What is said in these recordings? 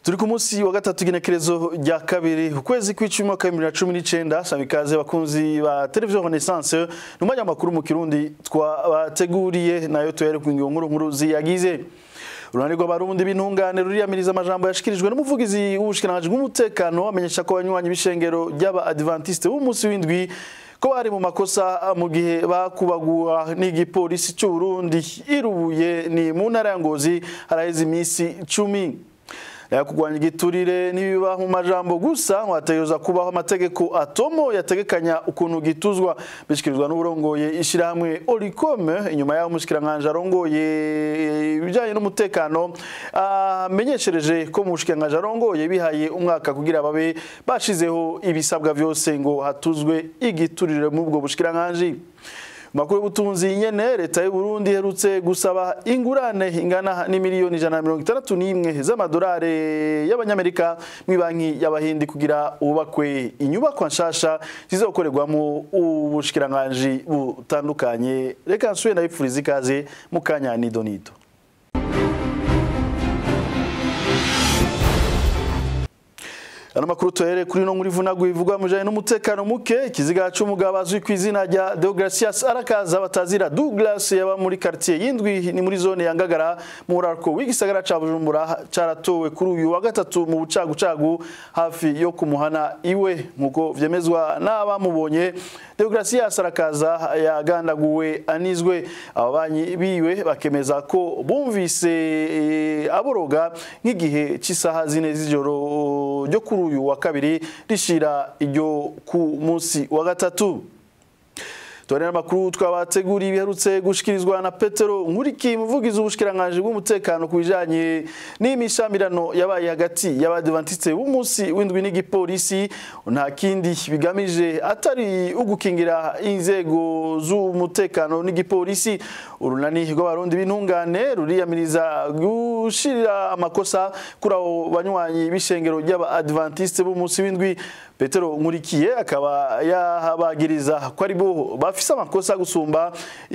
turi ku munsi wa gatatu igenekerezo rya kabiri ukwezi kw'icumi mwaka w'ibihumbi bibiri na cumi n'icenda saba ikaze bakunzi ba televiziyo renaissance ni umwanya makuru mu kirundi twabateguriye nayo tuhere ku ngingo nkuru nkuru ziyagize urunani rw'abarundi b'intungane ruriyamiriza amajambo yashikirijwe n'umuvugizi w'ubushikiranganji bw'umutekano amenyesha ko abanywanyi b'ishengero ry'aba adventiste b'umunsi w'indwi ko bari mu makosa mu gihe bakubagwa n'igipolisi cy'u Burundi irubuye ni mu ntara ya Ngozi haraheze iminsi cumi kugwanya igiturire n'ibiba mu majambo gusa wategereza kubaho amategeko atomo yategekanya ukuntu gituzwa bishikirizwa n'uburongoye ishirahamwe Oricome inyuma y'aho umushikiranganje arongoye ibijanye n'umutekano amenyeshereje ko mu bushikiranganje arongoye bihaye umwaka kugira babe bashizeho ibisabwa vyose ngo hatuzwe igiturire mu bwo bushikiranganje makuru y'ubutunzi nyene leta y'u Burundi herutse gusaba ingurane ingana n'imiliyoni ijana na mirongo itandatu n'imwe z'amadolari y'abanyamerika mu banki y'abahindi kugira ubakwe inyubakwa nshasha zizokorerwamo ubushikiranganji butandukanye reka nsubire ndabipfuriza ikaze mu kanya nidonido Ano makuru tuhere kuri no muri vunagu ivugwa mujanye n'umutekano muke kiziga c'umugabo azwi ku izina rya Deogracias Arakaza batazira Douglas yaba muri quartier yindwi ni muri zone ya Ngagara mu rarko w'igisagara ca Bujumbura caratowe kuri uyu wa gatatu mu bucagu cagu hafi yo kumuhana iwe nkuko vyemezwa n'abamubonye Deogracias Arakaza yagandaguwe anizwe ababanyi biwe bakemeza ko bumvise e, aboroga nk'igihe c'isaha zine z'ijoro ryo kuri uyu wa kabiri rishira iryo ku munsi wa gatatu Tuwane amakuru twabateguriye biherutse gushikirizwa na Petero Nkuriki muvugizi w'ubushikiranganje bw'umutekano kubijanye n'imishamirano yabaye hagati y'abadventiste b'umunsi w'indwi n'igipolisi nta kindi bigamije atari ugukingira inzego z'umutekano n'igipolisi urunani rw'abarundi b'intungane ruriyamiriza gushirira amakosa kuri abo banywanyi b'ishengero ry'abadventiste b'umunsi w'indwi Petero Nkurikiye akaba yahabagiriza ko ari bo bafise amakosa gusumba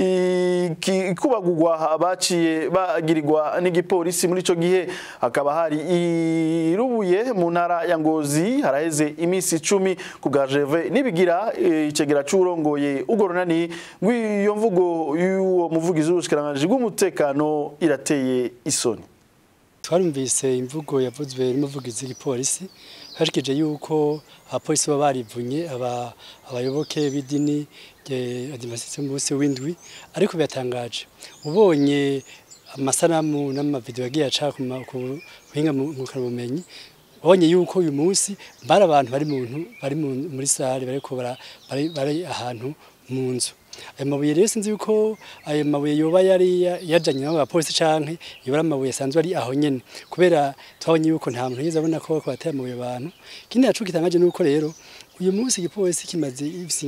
ikubagurwa baciye bagirirwa n'igipolisi muri ico gihe hakaba hari irubuye mu ntara ya Ngozi haraheze iminsi icumi ku bwa Jeve nibigira icegera c'urongoye ugo runani ngwiyo mvugo y'uwo muvugizi w'ubushikiranganje bw'umutekano irateye isoni twarumvise imvugo yavuzwe n'umuvugizi w'igipolisi hashikije yuko abapolisi baba barivunye abayoboke b'idini adimasitse munsi w'indwi ariko byatangaje ubonye amasanamu n'amavideo yagiye aca ku buhinga ngurukanabumenyi babonye yuko uyu munsi bari abantu bari muntu bari muri sare bariko bari ahantu mu nzu ayo mabuye rero sinzi yuko ayo mabuye yoba yari yajanye n'abo bapolisi canke yoba ari amabuye asanzwe ari aho nyene kubera twabonye yuko nta muntu yigeze abona ko bateye amabuye abantu ikindi naco gitangaje nuko rero uyu munsi igipolisi kimaze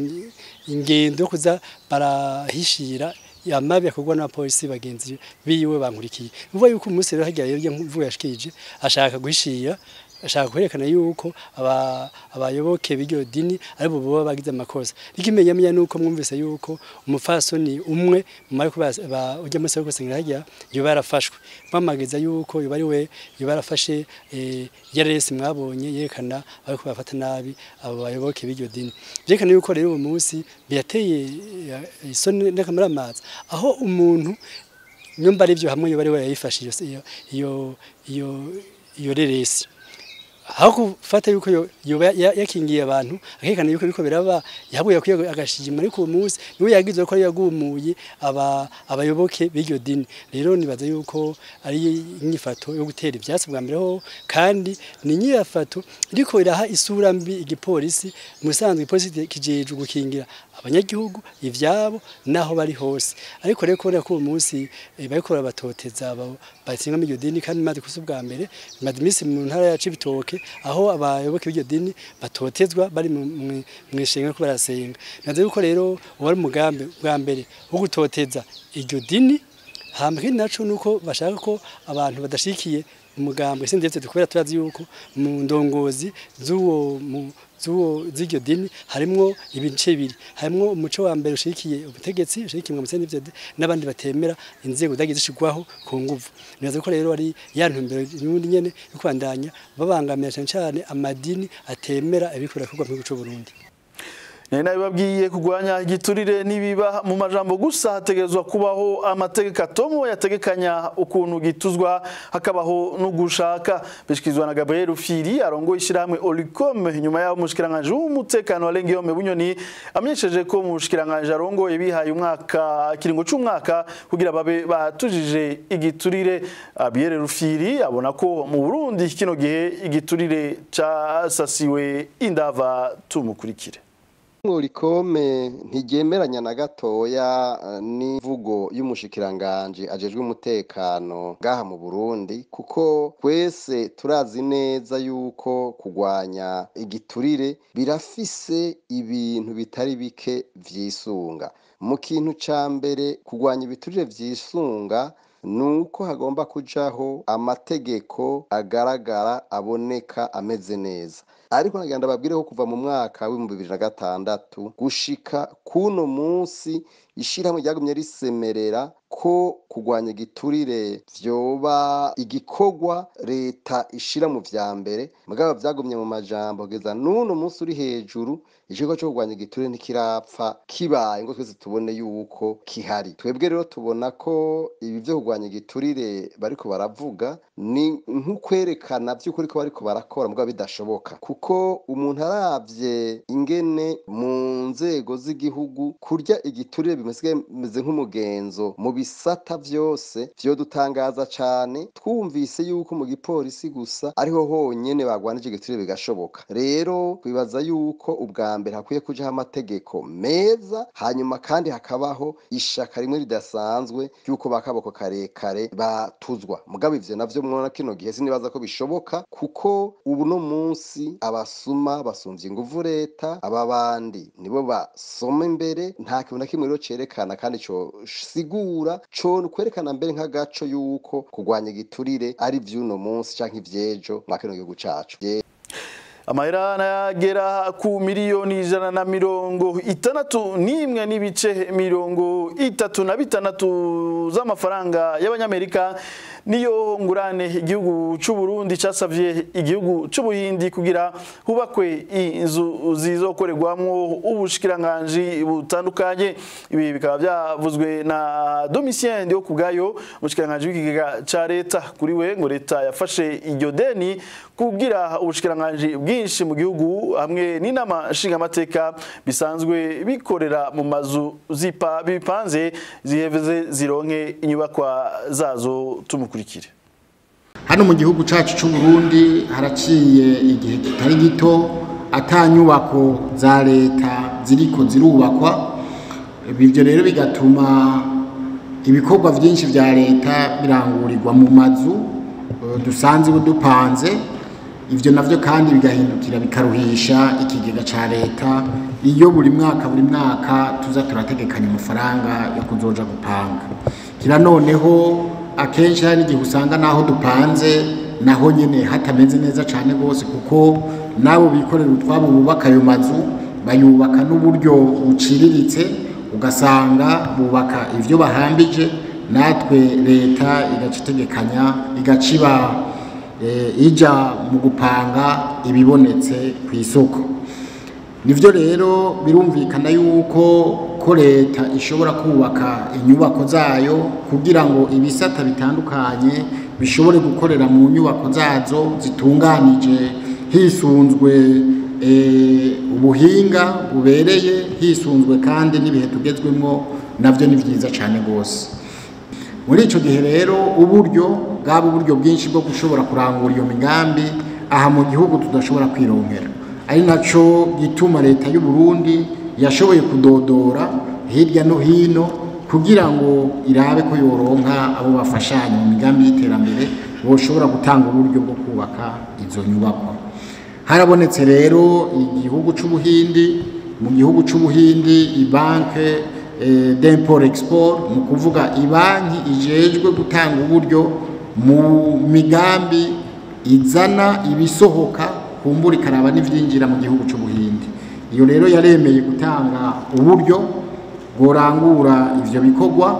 ingendo yo kuza barahishira amabi akorwa n'abapolisi bagenzi biwe bankurikiye uvuga yuko umunsi rero hagiye rero mvuga yashikije ashaka guhishira ashaka kwerekana yuko abayoboke b'iryo dini ari bo baba bagize amakosa ikimenyamenya nuko mwumvise yuko umufasoni umwe mumara ko ujya muri soko sengera hajya yoba yarafashwe bamageza yuko yoba ari we yoba yarafashe yaresi mwabonye yerekana ariko bafata nabi abo bayoboke b'iryo dini byerekana yuko rero uwo munsi byateye isoni n'akamaramaza aho umuntu nyumva ari byo hamwe yoba ari we yayifashe iyo iyo iyo iyo reresi aho gufata yuko yakingiye abantu akekana yuko biko biraba yabuye kwiye agashijima ariko uwo munsi niwe yagize ko yagumuye aba abayoboke b'iryo dini rero nibaza yuko ari inyifato yo gutera ibyatsi bwa mbere ho kandi ni inyifato ariko iraha isura mbi igipolisi musanzwe igipolisi kijeje gukingira abanyagihugu ivyabo naho bari hose ariko rero kubera ko uwo munsi bariko barabatoteza batsinga mu iryo dini kandi maze kusa ubwa mbere maze iminsi mu ntara ya Cibitoke aho abayoboke b'iryo dini batotezwa bari mu ishenga ko barasenga nazo yuko rero wari umugambi bwa mbere wo gutoteza iryo dini hamba ikindi naco nuko bashaka ko abantu badashikiye umugambwe sindetse dukorera turazi yuko mu ndongozi z'uwo mu zuwo z'iryo dini harimwo ibice bibiri harimwo umuco wa mbere ushigikiye ubutegetsi ushigikiye mu CNDD n'abandi batemera inzego zagiye zishigwaho ku nguvu nibaza ko rero ari ya ntumbero y'ubundi nyene yo kwandanya babangamira cyane cyane amadini atemera ibikora kugwa mu gihugu cy'u Burundi Nari nabibabwiye kurwanya igiturire nibiba mu majambo gusa hategerezwa kubaho amategeko atomo yategekanya ukuntu gituzwa hakabaho no gushaka bishikizwa na Gabriel Firi arongoye ishiramwe Olicom nyuma yaho mushikiranganje w'umutekano wa Lengiyome Bunyoni amenyesheje ko mushikiranganje arongoye bihaye umwaka kiringo c'umwaka kugira babe batujije igiturire Gabriel Rufiri abona ko mu Burundi kino gihe igiturire casasiwe indava tumukurikire Murikome ntigemeranya na gatoya eh, n'imvugo y'umushikiranganje ajejwe umutekano ngaha mu Burundi kuko twese turazi neza yuko kugwanya igiturire birafise ibintu bitari bike vyisunga mu kintu ca mbere kugwanya ibiturire vyisunga nuko hagomba kujaho amategeko agaragara aboneka ameze neza ariko nagira ndababwire ko kuva mu mwaka w'ibihumbi bibiri na gatandatu gushika kuno munsi ishirahamwe ryagumye risemerera ko kugwanya igiturire vyoba igikorwa leta ishira mu vya mbere mugabo vyagumye mu majambo kugeza n'uno munsi uri hejuru ikigo cyo kurwanya igiturire ntikirapfa kibaye ngo twese tubone yuko kihari twebwe rero tubona ko ibi vyo kurwanya igiturire bariko baravuga ni nk'ukwerekana vy'ukuri ko bariko barakora mugabo bidashoboka kuko umuntu aravye ingene mu nzego z'igihugu kurya igiturire bimeze nk'umugenzo mu bisata vyose vyodutangaza cane twumvise yuko mu gipolisi gusa ariho honyene bagwanije igiturire bigashoboka rero twibaza yuko ubwa mbere hakwiye kujaho amategeko meza hanyuma kandi hakabaho ishaka rimwe ridasanzwe ry'uko bakaboko karekare batuzwa mugabo ivyo navyo mwona kino gihe sinibaza ko bishoboka kuko ubu no munsi abasuma basumvye inguvu leta aba bandi nibo basoma imbere nta kintu na kimwe rero cerekana kandi co sigura co kwerekana mbere nk'agaco yuko kurwanya igiturire ari vy'uno munsi canke ivyejo mwa kino gihugu cacu amahera nagera ku miliyoni ijana na mirongo itandatu n'imwe n'ibice mirongo itatu na bitandatu z'amafaranga y'abanyamerika niyo ngurane igihugu c'u Burundi casavye igihugu c'u Buhindi kugira hubakwe inzu zizokorerwamwo ubushikiranganji butandukanye ibi bikaba byavuzwe na Domitien Ndio kubgayo umushikiranganji w'ikigega ca leta kuri we ngo leta yafashe iryo deni kugira ubushikiranganji bwinshi mu gihugu hamwe n'inama nshingamateka bisanzwe bikorera mu mazu zipa bipanze ziheveze zironke inyubakwa zazo tumukurikire hano mu gihugu cyacu cy'u Burundi haraciye igihe kitari gito atanyubako za leta ziriko zirubakwa ibyo rero bigatuma ibikorwa byinshi bya leta birangurirwa mu mazu dusanzwe dupanze ibyo navyo kandi bigahindukira bikaruhisha ikigega ca leta iyo buri mwaka buri mwaka tuza turategekanya amafaranga yo kuzoja gupanga kira noneho akenshi hari igihe usanga naho dupanze naho nyene hatameze neza cane rwose kuko nabo bikorera utwabo bubaka ayo mazu bayubaka n'uburyo buciriritse ugasanga bubaka ivyo bahambije natwe leta igaca itegekanya igaca iba ija mu gupanga ibibonetse ku isoko nivyo rero birumvikana yuko ko leta ishobora kubaka inyubako zayo kugira ngo ibisata bitandukanye bishobore gukorera mu nyubako zazo zitunganije hisunzwe ubuhinga bubereye hisunzwe kandi n'ibihe tugezwemo navyo ni vyiza cane rwose muri ico gihe rero uburyo bwaba uburyo bwinshi bwo gushobora kurangura iyo migambi aha mu gihugu tudashobora kwironkera ari naco gituma leta y'u Burundi yashoboye kudodora hirya no hino kugira ngo irabe ko yoronka abo bafashanya mu migambi y'iterambere boshobora gutanga uburyo bwo kubaka izo nyubakwa harabonetse rero igihugu c'ubuhindi mu gihugu c'ubuhindi ibanke d'import export mu kuvuga ibanki ijejwe gutanga uburyo mu migambi izana ibisohoka kumbura ikaraba n'ivyinjira mu gihugu c'ubuhindi iyo rero yaremeye gutanga uburyo bworangura ivyo bikorwa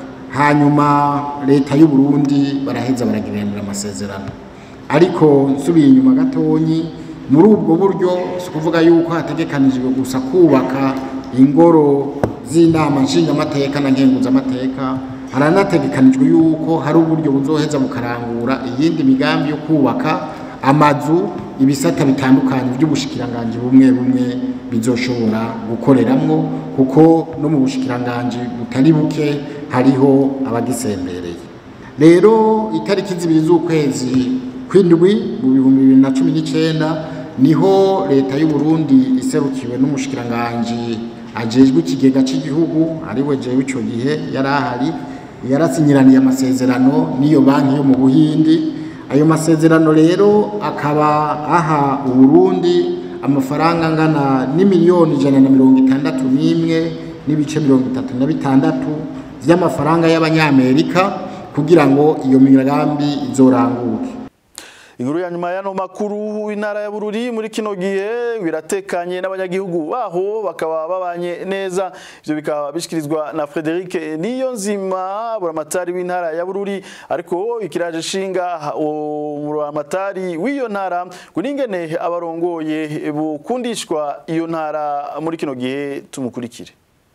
hanyuma leta y'u Burundi baraheza baragiranira amasezerano ariko nsubiye inyuma gatonyi muri ubwo buryo si ukuvuga yuko hategekanijwe gusa kubaka ingoro z'inama nshingamateka na nkenguzamateka haranategekanijwe yuko hari uburyo buzoheza bukarangura iyindi migambi yo kubaka amazu ibisata bitandukanye by'ubushikiranganje bumwe bumwe bizoshobora gukoreramwo kuko no mu bushikiranganje butari buke hariho abagisembereye rero itariki zibiri z'ukwezi kw'indwi mu bihumbi bibiri na cumi n'icenda niho leta y'u Burundi iserukiwe n'umushikiranganje ajejwe ikigega cy'igihugu ariwe jewe ico gihe yari ahari yarasinyiraniye amasezerano n'iyo banki yo mu buhindi ayo masezerano rero akaba aha uburundi amafaranga angana n'imiliyoni ijana na mirongo itandatu n'imwe n'ibice mirongo itatu na bitandatu vy'amafaranga y'abanyamerika kugira ngo iyo migambi izoranguke Inkuru ya nyuma y'ano makuru intara ya Bururi muri kino gihe biratekanye n'abanyagihugu baho bakaba babanye neza ivyo bikaba bishikirizwa na Frederic Niyonzima buramatari w'intara ya Bururi ariko ikiraje shinga buramatari w'iyo ntara kuningene abarongoye bukundishwa iyo ntara muri kino gihe tumukurikire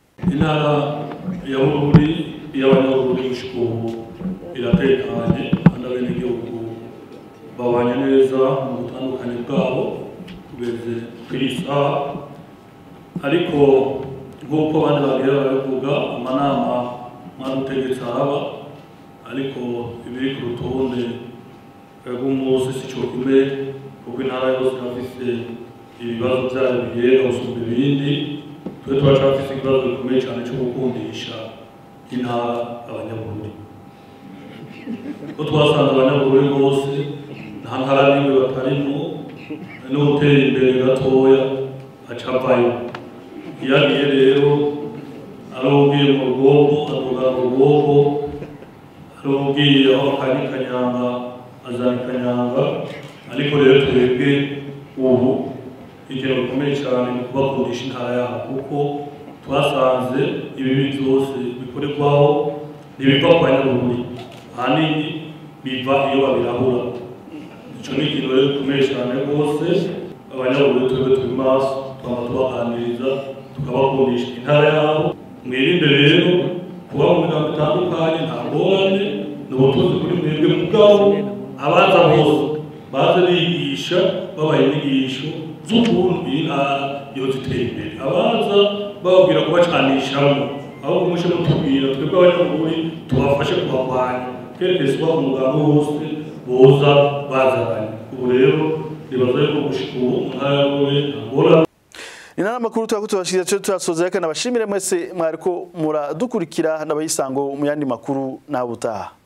intara ya Bururi y'abanyabururi gushika ubu iratekanye kandi abenegihugu babanye neza mu butandukanye bwabo kugeze ku isaha ariko nk'uko abandi bagiye barabivuga amanama mwadutegetse araba ariko ibiri ku rutonde rw'umunsi si cyo kimwe kuko intara yose irafise ibibazo byayo bigenda gusumba ibindi twe turacafise ikibazo gikomeye cyane cyo gukundisha intara abanyabururi ko twasanze abanyabururi bose nta ntara n'imwe batarimo n'utera imbere gatoya acavayo iyo agiye rero arubwiye mu rugombo aduga mu rugombo arubwiye aho akanya kanyanga azana kanyanga ariko rero twebwe ubu ikintu gikomeye cyane ni kubakundisha intara yabo kuko twasanze ibibi byose bikorerwaho ntibiva ku banyabururi ahanini biva iyo babirahura icyo ni ikintu rero gikomeye cyane rwose abanyabururi twebwe turi maso twaba tubaganiriza tukabakundisha intara yabo mwirinde rero kuba mu migambo itandukanye nta ngorane ni ubutunzi kuri mwebwe mugabo abaza bose baze bigisha babaha inyigisho z'ukuntu iyi ntara yose iteye imbere abaza bababwira kubacanishamo aho kumushe mutubwira twebwe abanyabururi tubafashe kubarwanya kerekeza uba umugambi wose boza bazanye ubu rero nibaza yuko gushika ubu mu ntara ya Bururi ntagora Inana makuru tuba tubashikira cyo turasoza reka nabashimire mwese mwariko muradukurikira nabayisango mu yandi makuru nabutaha